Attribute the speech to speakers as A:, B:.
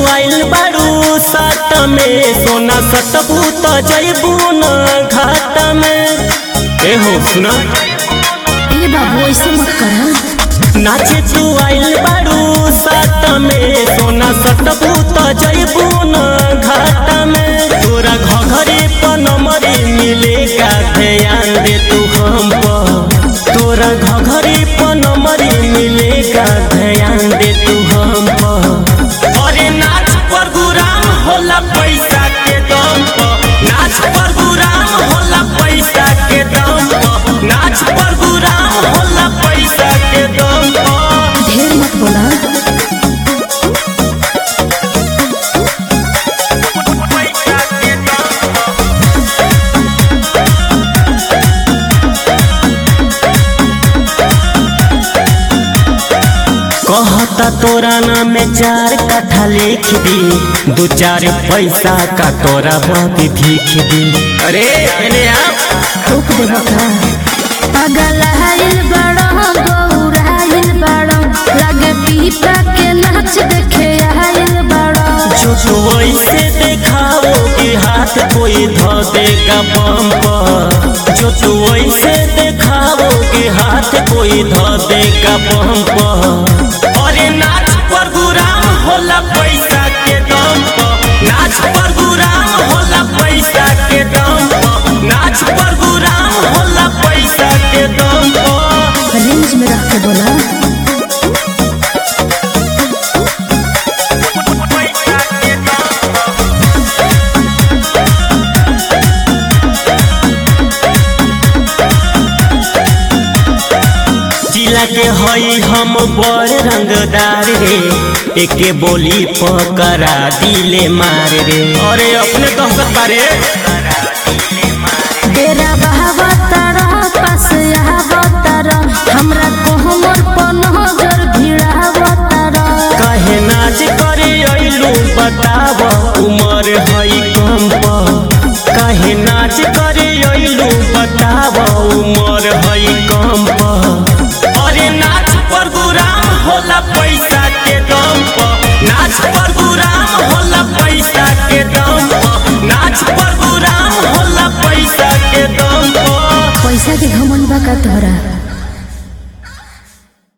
A: आइल बारू साट में सोना सतबू त जैबू न घाट में ए हो सुना
B: ए बाबू ऐसे मत कर
A: नाचे तू आइल बारू साट में सोना सतबू त जैबू न घाट में तोरा घघरे पनमरे मिलेगा ध्यान दे तू हम पर तोरा घघरे पनमरे मिलेगा ध्यान दे तू हम पर अरे नाच पर गुराम होला पैसा के दम पर नाच पर गुराम होला पैसा के दम पर नाच पर गुराम होला पैसा के दम पर
B: ढेर मत बोला
A: पैसा के दम पर कहता तोरा नाम में चार कट्ठा लिख दी दो चार पैसा का तोरा बात भीख दी अरे अरे आप
B: थूक देबो का पागल हाइल बड़ो गौराइल बड़ो लगे पीपा के नाच देखे आइल बड़ो
A: जो तो ऐसे देखाओ कि हाथ कोई धो देगा बम पर जो तू ऐसे देखाओ कि हाथ कोई धो देगा बम पर अरे नाच पर गुराम होला पैसा के दम पर नाच पर गुराम होला पैसा के दम पर नाच पर गुराम होला पैसा के दम पर
B: रेंज में रख के बोला
A: पैसा के दम पर जिला के हई हम बड़ रंगदार रे एके बोली पकड़ा दिले मार रे अरे अपने दहशत बारे
B: डेरा बहावा तारा पास आवा तारा हमरा कोहमर पन नजर भिड़ावा तारा
A: कहे नाच करे अइलू बताव उमर हई कम पर कहे नाच करे अइलू बताव उमर हई कम पर अरे नाच पर गुराम होला पैसा के दम पर नाच पर गुराम होला पैसा के दम पर नाच पर गुराम होला पैसा के दम पर
B: पैसा के घमंड बा का तोहरा